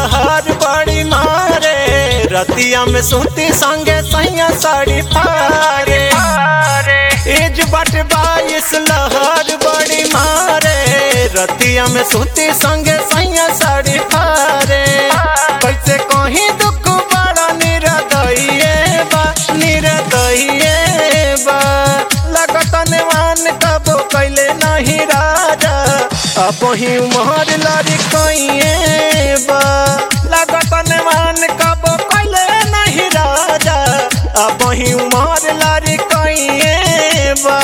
लहर बड़ी मारे रतिया में सूती संगे सैया साड़ी पारे एज बट बाईस लहर बड़ी मारे रतिया में सूती संगे सैया साड़ी पारे कैसे कहीं दुख बड़ा निरदइए बा निरदइए बा लगत नेवान कबो कैले नहीं राजा अब ही उमर लड़ी कइए बा लगत नेवान कबो कैले नहीं राजा अब ही उमर लड़ी कइए बा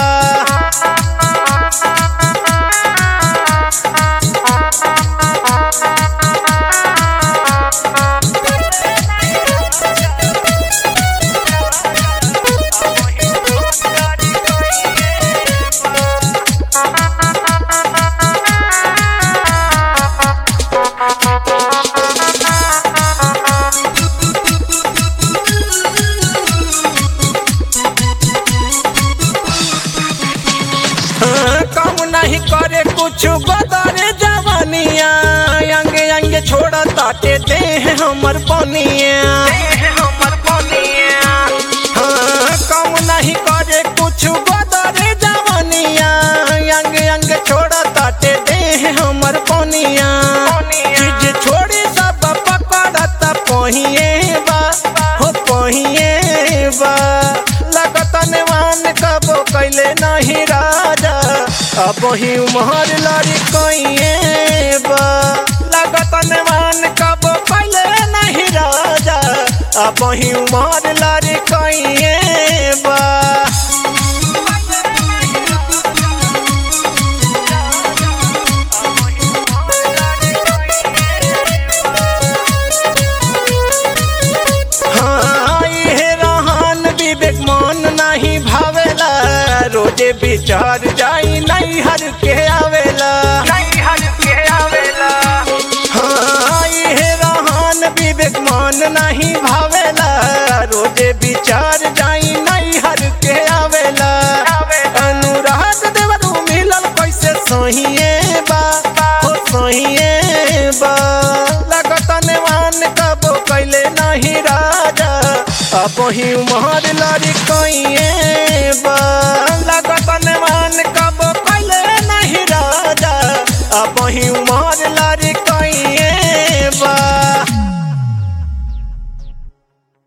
हाँ, काम नहीं करे कुछ बदरे जवानिया अंग अंग छोड़ ताटे दे हमर पनिया हाँ, काम नहीं करे कुछ बदरे जवानिया अंग अंग छोड़ ताटे दे हमर पनिया चीज छोड़ी सब पकड़त पहिए बा हो पहिए बा लगत नेवान कबो कैले नहीं राजा अब ही उमर लड़ी कइए बा लगत नेवान कबो कैले नहीं राजा अब ही उमर लड़ी कइए बा हाँ, इहे रहन विवेक मन नहीं भावेला रोजे विचार जाई नहीं हर के आवेला हाँ, इहे रहन विवेक मन नहीं भावेला रोजे विचार जाई नहीं हर के आवेला अनुराग देवरू मिलल कैसे सहिए बा हो सहिए बा लगत नेवान कबो कैले नहीं राजा अब ही उमर लड़ी